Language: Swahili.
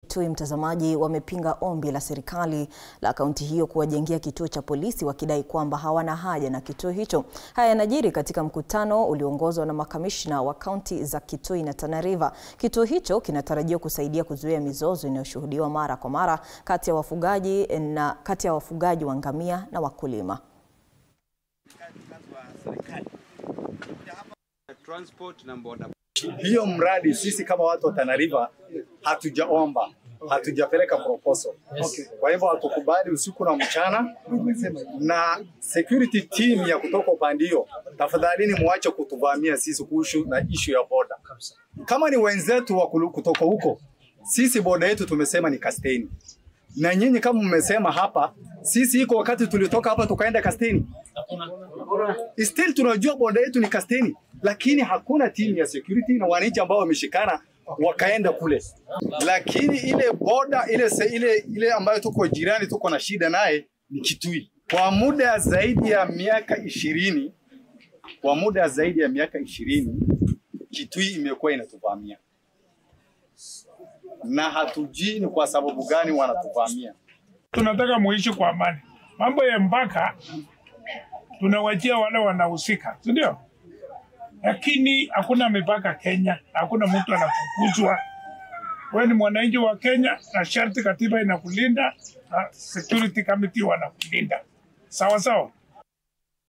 Kitui, mtazamaji, wamepinga ombi la serikali la kaunti hiyo kuwajengea kituo cha polisi wakidai kwamba hawana haja na kituo hicho. Haya yanajiri katika mkutano ulioongozwa na makamishna wa kaunti za Kitui na Tana River. Kituo hicho kinatarajiwa kusaidia kuzuia mizozo inayoshuhudiwa mara kwa mara kati ya wafugaji na kati ya wafugaji wa ngamia na wakulima. Transport na boda. Hiyo mradi sisi kama watu wa Tana River hatujaomba, hatujapeleka proposal. Okay. Kwa hivyo hatukubali usiku na mchana, na security team ya kutoka upande hiyo, tafadhalini muache kutuvamia sisi kuhusu na issue ya boda. Kama ni wenzetu wa kulu- kutoka huko, sisi boda yetu tumesema ni Kasteni, na nyinyi kama mmesema hapa, sisi iko wakati tulitoka hapa tukaenda Kasteni, still tunajua boda yetu ni Kasteni, lakini hakuna timu ya security na wananchi ambao wameshikana wakaenda kule, lakini ile boda ile, se, ile, ile ambayo tuko jirani tuko na shida naye ni Kitui. Kwa muda zaidi ya miaka ishirini, kwa muda zaidi ya miaka ishirini Kitui imekuwa inatuvamia na hatujui ni kwa sababu gani wanatuvamia. tunataka muishi kwa amani. Mambo ya mpaka tunawachia wale wanahusika, si ndio? Lakini hakuna mipaka Kenya, hakuna mtu anafukuzwa. Wewe ni mwananchi wa Kenya na sharti katiba inakulinda na security committee wanakulinda, sawa sawa.